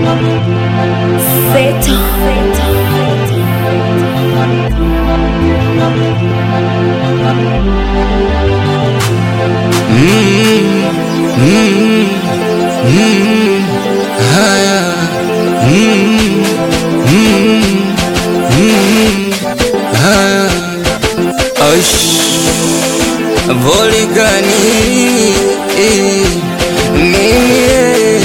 Volikani mimi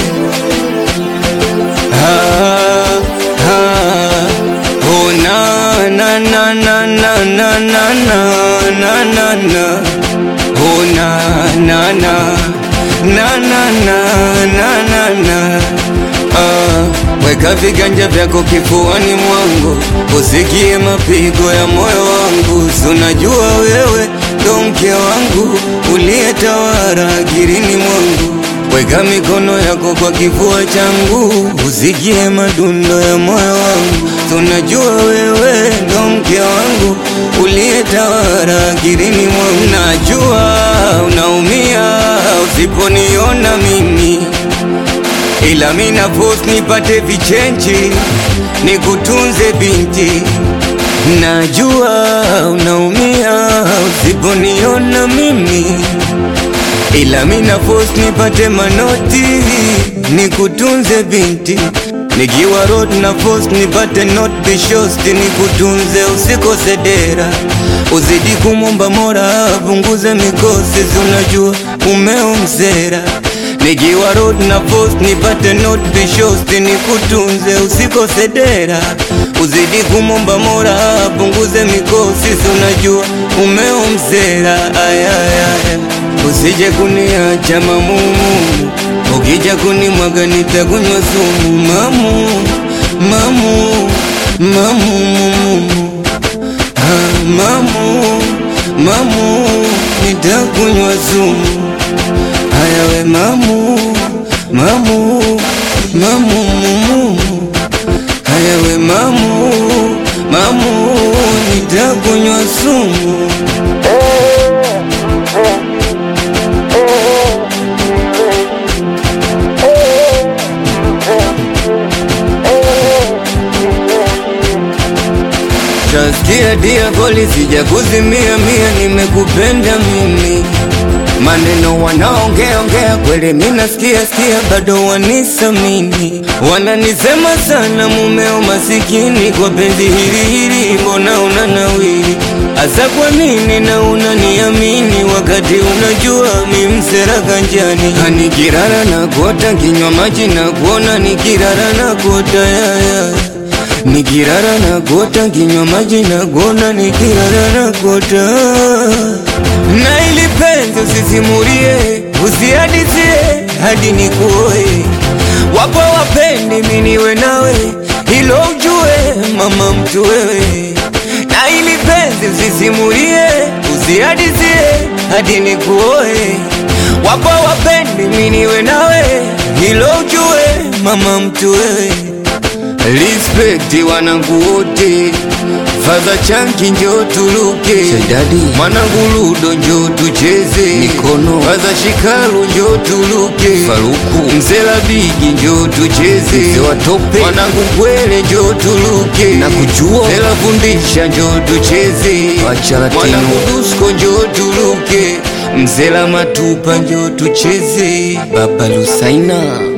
ha ha oh na na na na na na na na na na na oh na na na na na na na na na ah, weka viganja vyako kifuani mwangu usikie mapigo ya moyo wangu, sunajua wewe ndo mke wangu uliyetawala akilini mwangu. Weka mikono yako kwa kifua changu usikie madundo ya moyo wangu, tunajua wewe ndo mke wangu uliyetawala akilini mwangu. Najua unaumia usiponiona mimi ila mina post nipate vichenji nikutunze binti, najua unaumia usiponiona mimi, ila mina post nipate manoti nikutunze binti, nikiwa road na post nipate not bishosti nikutunze, usikose dera, uzidi kumomba Mola apunguze mikosi, unajua umeo mzera nikiwa road na post nipate not bishosti nikutunze, usikose dera, uzidi kumomba Mola apunguze mikosi, unajua umeo mzera. Ayayaya, usije kuniacha mamumu, ukija kunimwaga nitakunywa sumu mamu mamu mamu mumu ah, mamu mamu nitakunywa sumu Haya we mamu mamu mamu mumu Haya we mamu mamu nitakunywa sumu Chasikia dia koli sija kuzimia mia, nimekupenda mimi maneno wanaongea ongea kweli, mimi nasikia sikia, bado wanisamini, wananisema sana mumeo masikini, kwa penzi hili hili, mbona unanawiri hasa? Kwa nini na unaniamini wakati unajua mi msera kanjani? Nikirara na kuota kinywa maji na kuona, nikirara na kuota yaya Nikirara na kuota kinywa maji na kuona, nikirara na kuota na ili penzi usisimulie, usihadisie hadi nikuoe. Wapo wapendi mimi niwe nawe, hilo ujue mama mtu wewe. Na ili penzi usisimulie, usihadisie hadi nikuoe. Wapo wapendi mimi niwe nawe, hilo ujue mama mtu wewe. Respect wanangu wote, Fadha Chanki njo tuluke, mwanangu Ludo njo tucheze mikono, Fadha Shikaru njo tuluke, Faruku Mzela Bigi njo tucheze, watope mwanangu Kwele njo tuluke, na kujua Mzela Fundisha njo tucheze, mwanangu Dusko njo tuluke, Mzela Matupa njo tucheze, Baba Lusaina